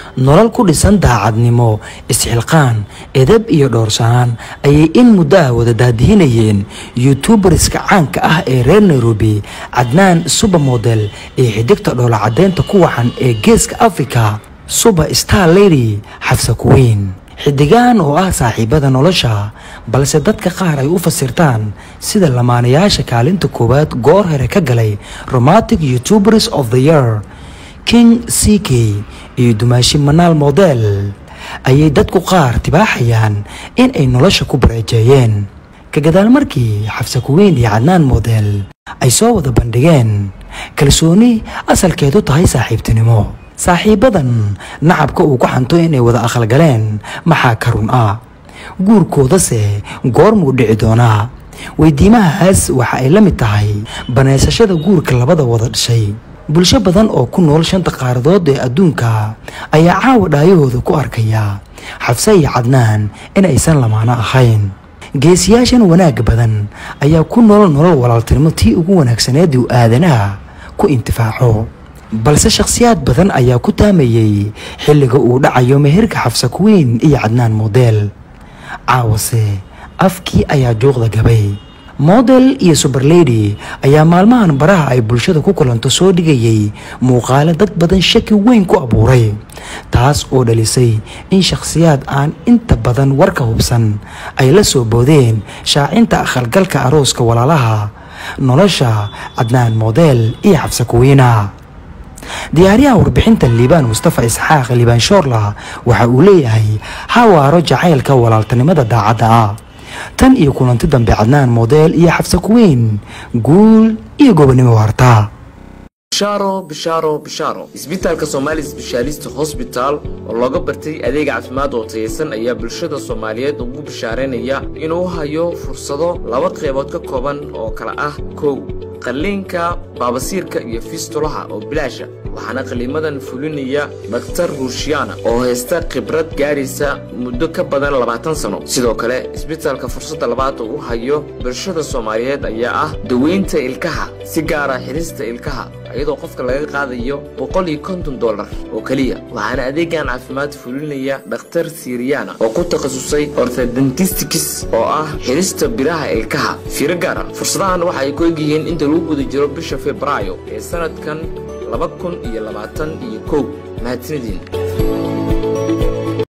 nolol ku dhisan daacadnimo isxilqaan edab iyo dhowrsanaan ayay in muddo ah wada daadihinayeen youtubarska caanka ah ee reer nairobi cadnaan subermodel iyo xidigta dhoola caddeynta ku wacan ee geeska africa suber star lady xafsa kuweyn xidigaan oo ah saaxiibada nolosha balse dadka qaar ay u fasirtaan sida lamaanayaasha kaalinta koowaad goor hore ka galay romantic youtubers of the year king c k iyo dumaashi manaal model ayay dadku qaar tibaaxayaan in ay nolosha ku bareejeeyeen ka gadaal markii xafsa kuweyn iyo cadnaan model ay soo wada bandhigeen kalsooni asalkeedu tahay saaxiibtinimo saaxiibadan nacabka uu ku xanto inay wada aqalgaleen maxaa ka run ah guurkoodase goormuu dhici doonaa weydiimahaas waxa ay la mid tahay banaysashada guurka labada wada dhashay bulsho badan oo ku nool shanta qaaradood ee adduunka ayaa caawa dhaayahooda ku arkaya xafse iyo cadnaan in aysan lamaano ahayn geesiyaashan wanaagga badan ayaa ku nool nolol walaaltinimo tii ugu wanaagsaneed uu aadanaha ku intifaaco balse shakhsiyaad badan ayaa ku taamayey xilliga uu dhacayo meherka xafsa kuweyn iyo cadnaan model caawase afkii ayaa juuqda gabay model iyo suberlady ayaa maalmahan baraha ay bulshada ku kulanto soo dhigayay muuqaale dad badan shaki weyn ku abuuray taas oo dhalisay in shakhsiyaad aan inta badan warka hubsan ay la soo boodeen shaacinta aqalgalka arooska walaalaha nolosha cadnaan model iyo xabsa kuweyna diyaaryaha warbixintan liibaan mustafa isxaaq liibaan shoorla waxa uu leeyahay hawaaro jacaylka walaaltinimada daacadda ah tan iyo kulanti dambe cadnaan model iyo xabsa kuweyn guul iyo gobonimo harta bishaaro bishaaro bishaaro isbitaalka somaali sbeshaalist hosbital oo looga bartay adeega caafimaad oo tayeysan ayaa bulshada soomaaliyeed ugu bishaaraynaya inuu hayo fursado laba qeybood ka kooban oo kala ah kow qalliinka baabasiirka iyo fistulaha oo bilaasha waxaana qalliimadan fulinaya dhakhtar ruushiyana oo haysta khibrad gaadhaysa muddo ka badan labaatan sano sidoo kale isbitaalka fursadda labaad oo u hayo bulshada soomaaliyeed ayaa ah daweynta ilkaha si gaara xidhista ilkaha iyadoo qofka laga qaadayo boqol iyo konton dollar oo keliya waxaana adeegan caafimaad fulinaya dhakhtar siriyana oo ku takhasusay orthodentistics oo ah xidhista biraha ilkaha fiiro gaara fursadahan waxa ay ku egyihiin inta lagu guda jiro bisha febraayo ee sanadkan laba kun iyo labaatan iyo kow mahadsanidin